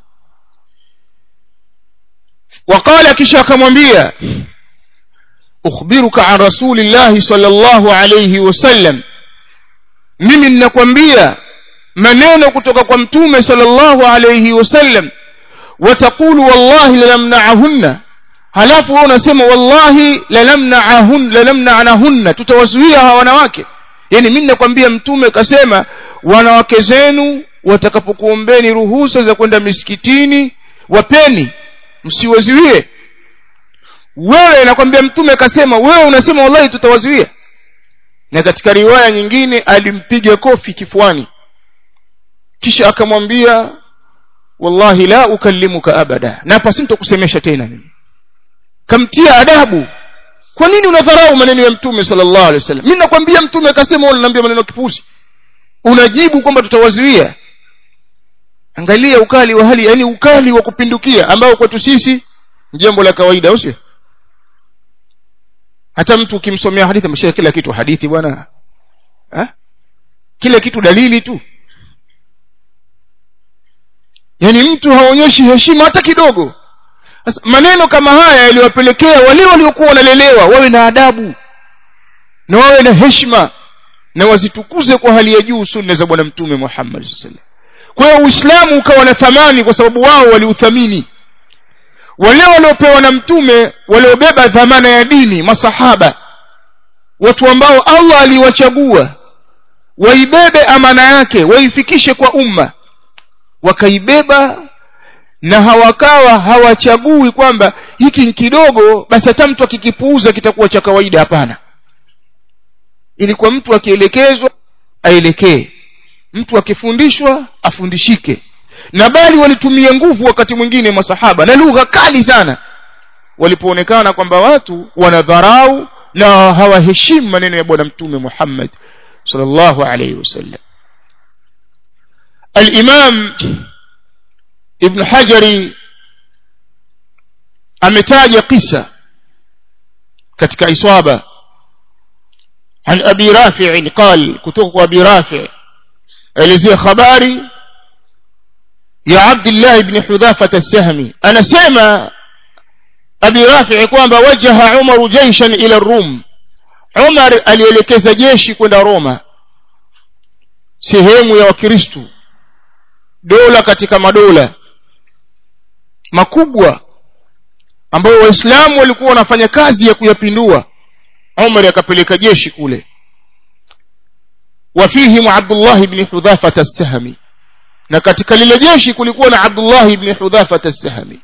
وقال kisha akamwambia ukhbiruka an rasulillahi sallallahu alayhi wasallam mimi ninakwambia maneno kutoka kwa mtume sallallahu alayhi wasallam wataqulu wallahi lanamna'ahunna halafu wewe unasema wallahi lanamna'ahun lanamna'anahunna tutawazuia hawa wanawake yani mimi ninakwambia mtume kasema wanawake zenu watakapokuombeni ruhusa za kwenda misikitini wapeni msiwazuie wewe nakwambia mtume akasema wewe unasema wallahi tutawazuia na katika riwaya nyingine alimpiga kofi kifuani kisha akamwambia wallahi la ukallimuka abada na hapa sintokusemesha tena mimi kamtia adabu kwa nini unadharau maneno ya mtume sallallahu alaihi wasallam mimi nakwambia mtume akasema wewe unaniambia maneno kipuzi unajibu kwamba tutawazuia angalia ukali wa hali yani ukali wa kupindukia ambao kwetu sisi jambo la kawaida au sio hata mtu ukimsomea hadithi ameshia kila kitu hadithi bwana kila kitu dalili tu yani mtu haonyeshi heshima hata kidogo Sasa, maneno kama haya yaliwapelekea wale waliokuwa wanalelewa wawe na adabu na wawe na heshima na wazitukuze kwa hali ya juu sunna za bwana mtume Muhammad sallallahu alaihi wasallam kwa hiyo uislamu ukawa na thamani kwa sababu wao waliuthamini wale waliopewa na mtume waliobeba dhamana ya dini masahaba watu ambao Allah aliwachagua waibebe amana yake waifikishe kwa umma wakaibeba na hawakawa hawachagui kwamba hiki kidogo basi hata mtu akikipuuza kitakuwa cha kawaida hapana ilikuwa mtu akielekezwa aelekee mtu akifundishwa afundishike na bali walitumia nguvu wakati mwingine masahaba na lugha kali sana walipoonekana kwamba watu wanadharau na hawaheshimu maneno ya bwana mtume Muhammad sallallahu alayhi wasallam al-Imam Ibn Hajari ametaja kisa katika iswaba عن أبي رافع قال كتوك أبي رافع elezea habari ya Abdullah ibn Hudhafa as-Sahmi anasema Abi Rafi kwamba wajaha Umar jaishan ila Rum Umar alielekeza jeshi kwenda Roma sehemu ya Wakristo dola katika madola makubwa ambayo waislamu walikuwa wanafanya kazi ya kuyapindua umar akapeleka jeshi kule wafihim abdullah ibn hudhafata as-sahmi na katika lile jeshi kulikuwa na abdullah ibn hudhafata as-sahmi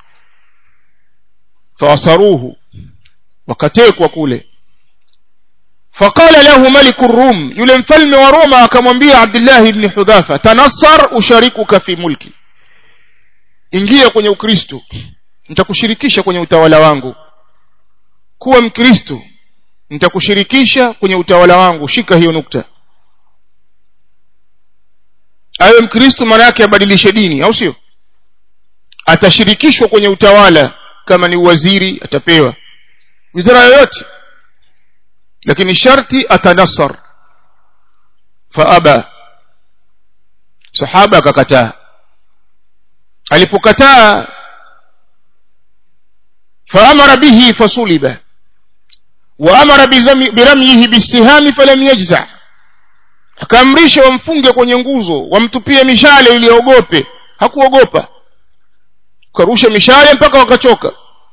fawasaruhu wakatekwa kule فقال له ملك الروم يule mfalme wa Roma akamwambia Abdullah ibn Hudhafa tanassar usharikuka fi mulki ingia kwenye ukristo nitakushirikisha kwenye utawala wangu kuwa mkristo nitakushirikisha kwenye utawala wangu shika hiyo nukta awe mkristo maana yake abadilishe dini au sio atashirikishwa kwenye utawala kama ni waziri atapewa wizara yoyote lakini sharti atanassar faaba sahaba akakataa alipokataa faamara bihi fasuliba waamara biramyihi bisihami falam yajza akaamrisha wamfunge kwenye nguzo wamtupie mishale ili aogope hakuogopa karusha mishale mpaka wakachoka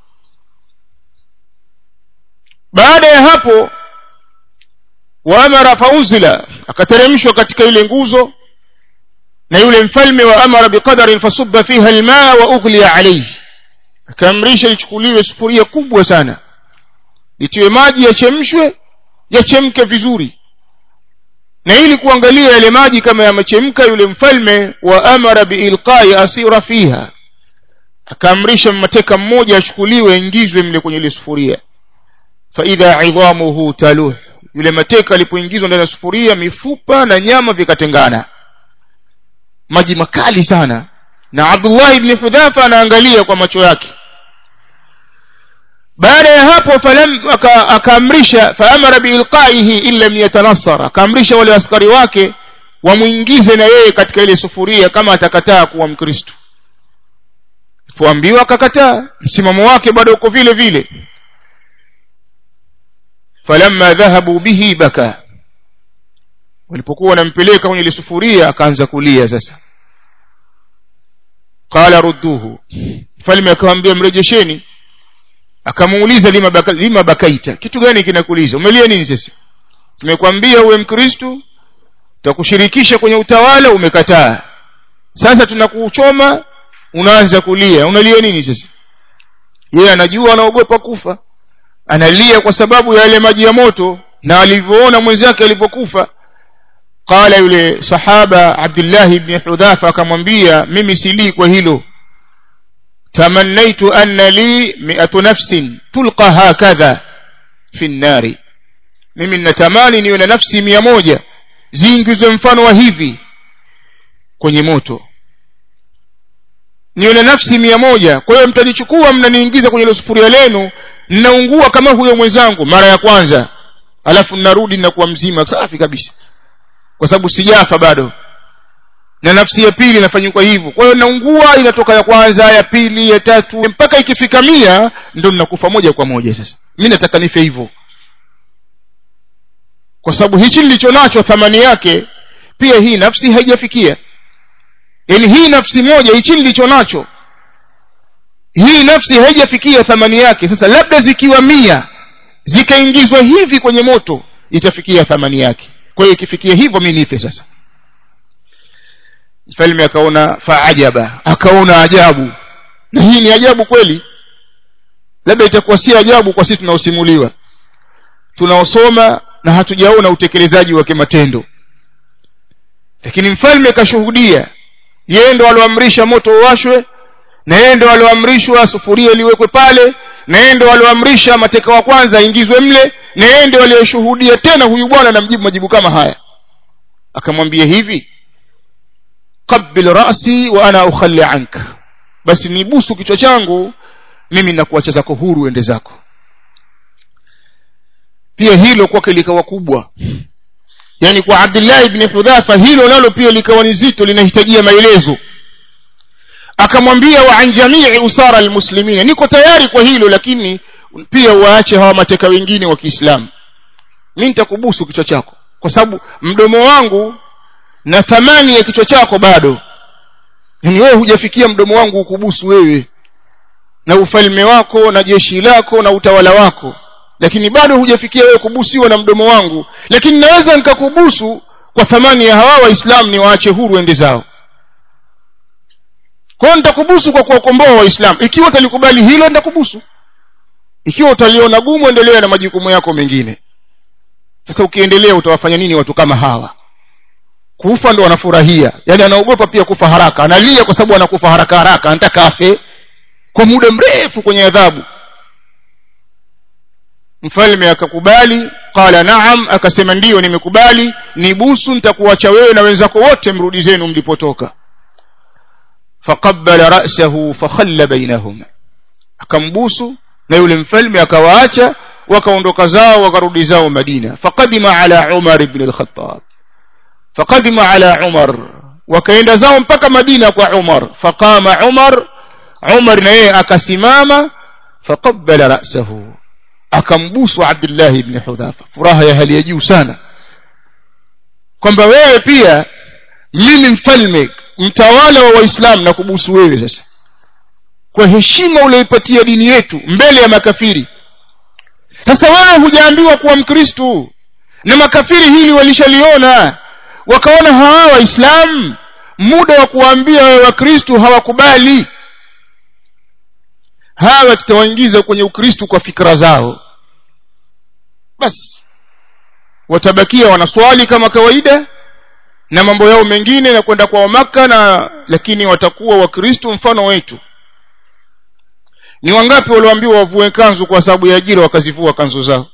baada ya hapo waamara faunzila akateremshwa katika ile nguzo na yule mfalme wa amara biqadarin fasubba fiha almaa wa ughliya alayhi akaamrisha lichukuliwe sufuria kubwa sana litiwe maji yachemshwe yachemke vizuri na ili kuangalia yale maji kama yamechemka yule mfalme wa amara biilqai asira fiha akaamrisha mateka mmoja achukuliwe ingizwe mle kwenye ile sufuria faidha idhamuhu taluh yule mateka alipoingizwa ndani ya sufuria mifupa na nyama vikatengana maji makali sana na abdullah ibn hudhafa anaangalia kwa macho yake baada ya hapo falam akaamrisha faamara biilqaihi in lam yatanassar akaamrisha wale askari wake wamwingize na yeye katika ile sufuria kama atakataa kuwa mkristo poambiwa akakataa msimamo wake bado uko vile vile falamma dhahabu bihi baka walipokuwa wanampeleka kwenye ile sufuria akaanza kulia sasa qala rudduhu mfalme akamwambia mrejesheni akamuuliza lima, baka, lima bakaita kitu gani kinakuuliza umelia nini sasa tumekwambia uwe mkristu tutakushirikisha kwenye utawala umekataa sasa tunakuchoma unaanza kulia unalia nini sasa yeye anajua anaogopa kufa analia kwa sababu ya yale maji ya moto na alivyoona mwenzake alivyokufa qala yule sahaba abdullah ibn hudhafa akamwambia mimi silii kwa hilo tamannaitu anna li mi'atu nafsin tulqa hakadha fi nnari mimi ninatamani niwe na nafsi mia moja ziingizwe mfano wa hivi kwenye moto niwe na nafsi mia moja kwa hiyo mtanichukua mnaniingiza kwenye ile sufuria lenu ninaungua kama huyo mwenzangu mara ya kwanza alafu ninarudi ninakuwa mzima safi kabisa kwa sababu sijafa bado na nafsi ya pili inafanyikwa hivyo kwa hiyo naungua inatoka ya kwanza ya pili ya tatu mpaka ikifika mia ndo ninakufa moja kwa moja sasa mi nataka nife hivyo kwa sababu hichi nilicho nacho thamani yake pia hii nafsi haijafikia yaani hii nafsi moja hichi nilicho nacho hii nafsi haijafikia thamani yake sasa labda zikiwa mia zikaingizwa hivi kwenye moto itafikia thamani yake kwa hiyo ikifikia hivyo mi nife sasa mfalme akaona faajaba akaona ajabu na hii ni ajabu kweli labda itakuwa si ajabu kwa sisi tunaosimuliwa tunaosoma na hatujaona utekelezaji wa kimatendo lakini mfalme kashuhudia yeye ndo alioamrisha moto uwashwe na yeye ndo alioamrishwa sufuria iliwekwe pale na yeye ndo alioamrisha mateka wa kwanza aingizwe mle na yeye ndo aliyoshuhudia tena huyu bwana namjibu majibu kama haya akamwambia hivi qabil rasi wa ana ukhalli anka basi nibusu kichwa changu mimi nakuacha zako huru ende zako pia hilo kwake likawa kubwa yani kwa abdullah ibn hudhafa hilo nalo pia likawa ni zito linahitajia maelezo akamwambia wa an jamii usara almuslimina niko tayari kwa hilo lakini pia waache hawa mateka wengine wa kiislamu mi nitakubusu kichwa chako kwa sababu mdomo wangu na thamani ya kichwa chako bado yani wewe hujafikia mdomo wangu ukubusu wewe na ufalme wako na jeshi lako na utawala wako lakini bado hujafikia wewe kubusiwa na mdomo wangu lakini naweza nikakubusu kwa thamani ya hawa waislamu ni waache huru ende zao kwa hiyo nitakubusu kwa kuwakomboa waislamu ikiwa utalikubali hilo nitakubusu ikiwa utaliona gumu endelea na majukumu yako mengine sasa ukiendelea utawafanya nini watu kama hawa kufa ndo wanafurahia yaani anaogopa pia kufa haraka analia kwa sababu anakufa haraka haraka anataka afe kwa muda mrefu kwenye adhabu mfalme akakubali qala naam akasema ndiyo nimekubali nibusu nitakuacha wewe na wenzako wote mrudi zenu mlipotoka faqabbala ra'sahu fakhalla bainahuma akambusu na yule mfalme akawaacha wakaondoka zao wakarudi zao madina faqadima ala umar ibn al-khattab faqadima ala umar wakaenda zao mpaka madina kwa umar faqama umar umar na yeye akasimama faqabbala ra'sahu akambusu abdullah ibn hudhafa furaha ya hali ya juu sana kwamba wewe pia mimi mfalme mtawala wa waislamu na kubusu wewe sasa kwa heshima ulioipatia dini yetu mbele ya makafiri sasa wewe hujaambiwa kuwa mkristu na makafiri hili walishaliona wakaona hawa waislamu muda wa kuwaambia wewe wakristu hawakubali hawa tutawaingiza kwenye ukristu kwa fikra zao basi watabakia wanaswali kama kawaida na mambo yao mengine na kwenda kwa maka na lakini watakuwa wakristo mfano wetu ni wangapi walioambiwa wavue kanzu kwa sababu ya ajira wakazivua kanzu zao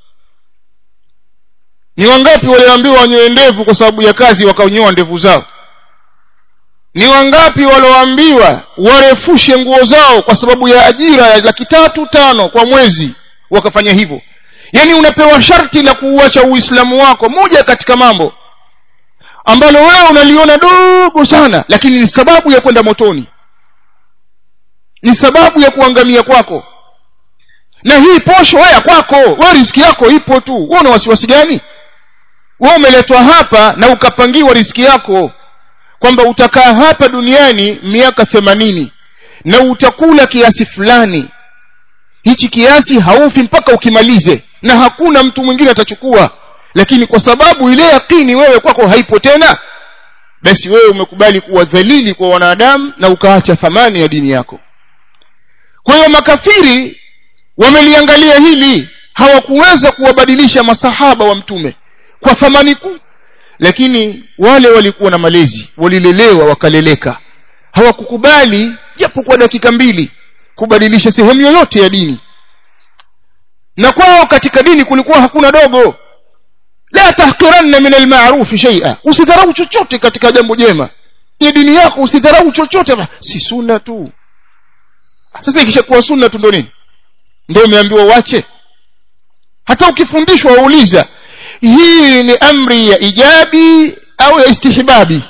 ni wangapi walioambiwa wanyoe ndevu kwa sababu ya kazi wakanyoa ndevu zao ni wangapi walioambiwa warefushe nguo zao kwa sababu ya ajira ya laki tatu tano kwa mwezi wakafanya hivyo yaani unapewa sharti la kuuacha uislamu wako moja katika mambo ambalo wewe unaliona dogo sana lakini ni sababu ya kwenda motoni ni sababu ya kuangamia kwako na hii posho weya kwako we riski yako ipo tu we una wasiwasi gani we umeletwa hapa na ukapangiwa riski yako kwamba utakaa hapa duniani miaka themanini na utakula kiasi fulani hichi kiasi haufi mpaka ukimalize na hakuna mtu mwingine atachukua lakini kwa sababu ile yakini wewe kwako haipo tena basi wewe umekubali kuwa dhalili kwa wanadamu na ukaacha thamani ya dini yako kwa hiyo makafiri wameliangalia hili hawakuweza kuwabadilisha masahaba wa mtume kwa thamani kuu lakini wale walikuwa na malezi walilelewa wakaleleka hawakukubali japo kwa dakika mbili kubadilisha sehemu yoyote ya dini na kwao katika dini kulikuwa hakuna dogo la tahqiranna min alma'ruf shay'a usidharau chochote katika jambo jema ni dini yako usidharau chochote si sunna tu sasa ikishakuwa sunna tu ndo nini ndio umeambiwa wache hata ukifundishwa wauliza hii ni amri ya ijabi au ya istihbabi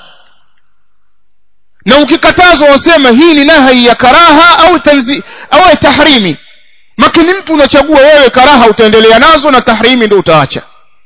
na ukikatazwa wasema hii ni nahi ya karaha au tanzi au ya tahrimi makini mtu unachagua wewe karaha utaendelea nazo na tahrimi ndio utaacha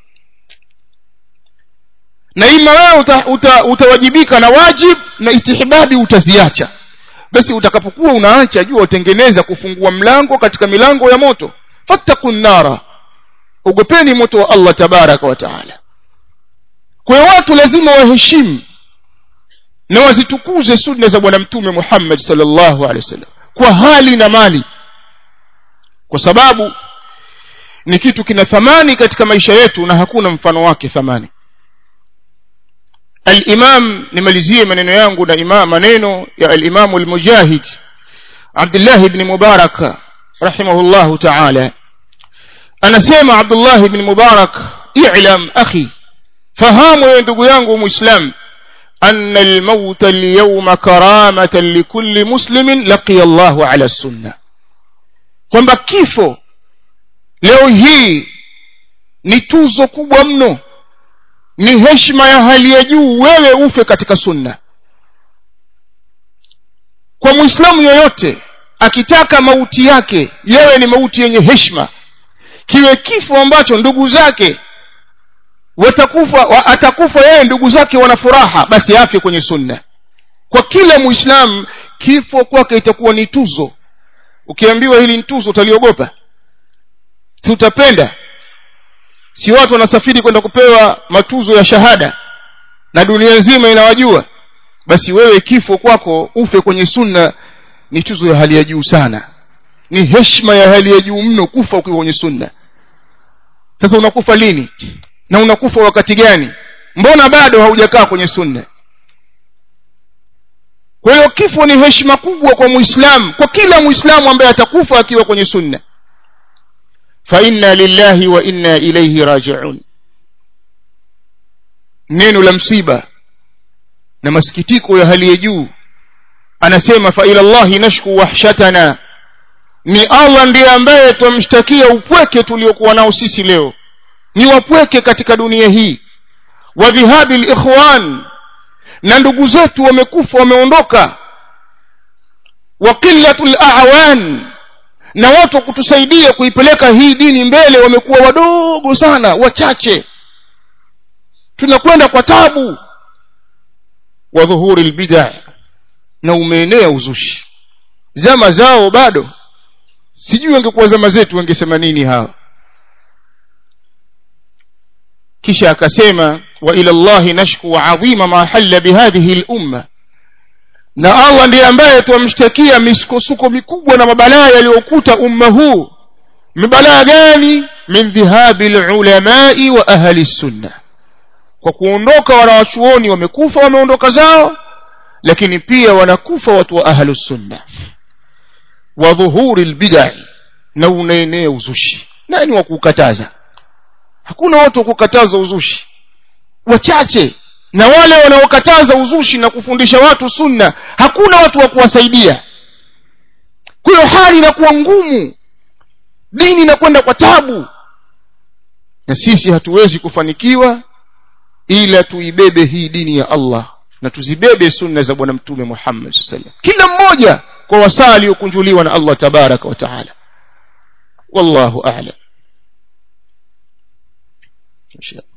na ima wewe uta, uta, utawajibika na wajib na istihbabi utaziacha basi utakapokuwa unaacha jua utengeneza kufungua mlango katika milango ya moto fattaku nara ogopeni moto wa allah tabaraka wa taala kwa hiyo watu lazima waheshimu na wazitukuze sunna za bwana mtume muhammad salllahu alehi wasallam kwa hali na mali kwa sababu ni kitu kina thamani katika maisha yetu na hakuna mfano wake thamani الإمام نماليزية من ينغو إمام منينو يا الإمام المجاهد عبد الله بن مبارك رحمه الله تعالى أنا سيما عبد الله بن مبارك اعلم أخي فهام يندقو ينغو مسلم أن الموت اليوم كرامة لكل مسلم لقي الله على السنة kwamba kifo leo hii ni tuzo kubwa mno ni heshima ya hali ya juu wewe ufe katika sunna kwa mwislamu yoyote akitaka mauti yake yewe ni mauti yenye heshima kiwe kifo ambacho ndugu zake watakufa wa, atakufa yeye ndugu zake wana furaha basi afe kwenye sunna kwa kila muislamu kifo kwake itakuwa ni tuzo ukiambiwa hili ni tuzo utaliogopa si utapenda si watu wanasafiri kwenda kupewa matuzo ya shahada na dunia nzima inawajua basi wewe kifo kwako ufe kwenye sunna ni tuzo ya hali ya juu sana ni heshima ya hali ya juu mno kufa ukiwa kwenye sunna sasa unakufa lini na unakufa wakati gani mbona bado haujakaa kwenye sunna kwa hiyo kifo ni heshima kubwa kwa muislamu kwa kila muislamu ambaye atakufa akiwa kwenye sunna fa inna lillahi wa inna ilayhi raji'un neno la msiba na masikitiko ya hali ya juu anasema fa ila llahi nashku wahshatana ni allah ndiye ambaye twamshtakia upweke tuliokuwa nao sisi leo ni wapweke katika dunia hii wa dhihabi likhwan na ndugu zetu wamekufa wameondoka wa qillatu lawan na watu wa kutusaidia kuipeleka hii dini mbele wamekuwa wadogo sana wachache tunakwenda kwa tabu wa dhuhuri lbida na umeenea uzushi zama zao bado sijui wangekuwa zama zetu wangesema nini hawa kisha akasema wa ila llahi nashku adhima ma halla bihadhihi lumma na allah ndiye ambaye twamshtakia misukosuko mikubwa na mabalaa yaliyokuta umma huu mibalaa gani min dhihabi lulamai wa ahli sunna kwa kuondoka wanawachuoni wamekufa wameondoka zao lakini pia wanakufa watu wa ahlu sunna wa dhuhuri lbidai na unaenea uzushi nani wa kukataza hakuna watu wa kukataza uzushi wachache na wale wanaokataza uzushi na kufundisha watu sunna hakuna watu wa kuwasaidia kwa hiyo hali inakuwa ngumu dini inakwenda kwa tabu na sisi hatuwezi kufanikiwa ila tuibebe hii dini ya allah na tuzibebe sunna za bwana mtume muhammad saa sallam kila mmoja kwa wasaa aliyokunjuliwa na allah tabaraka wa taala wallahu alam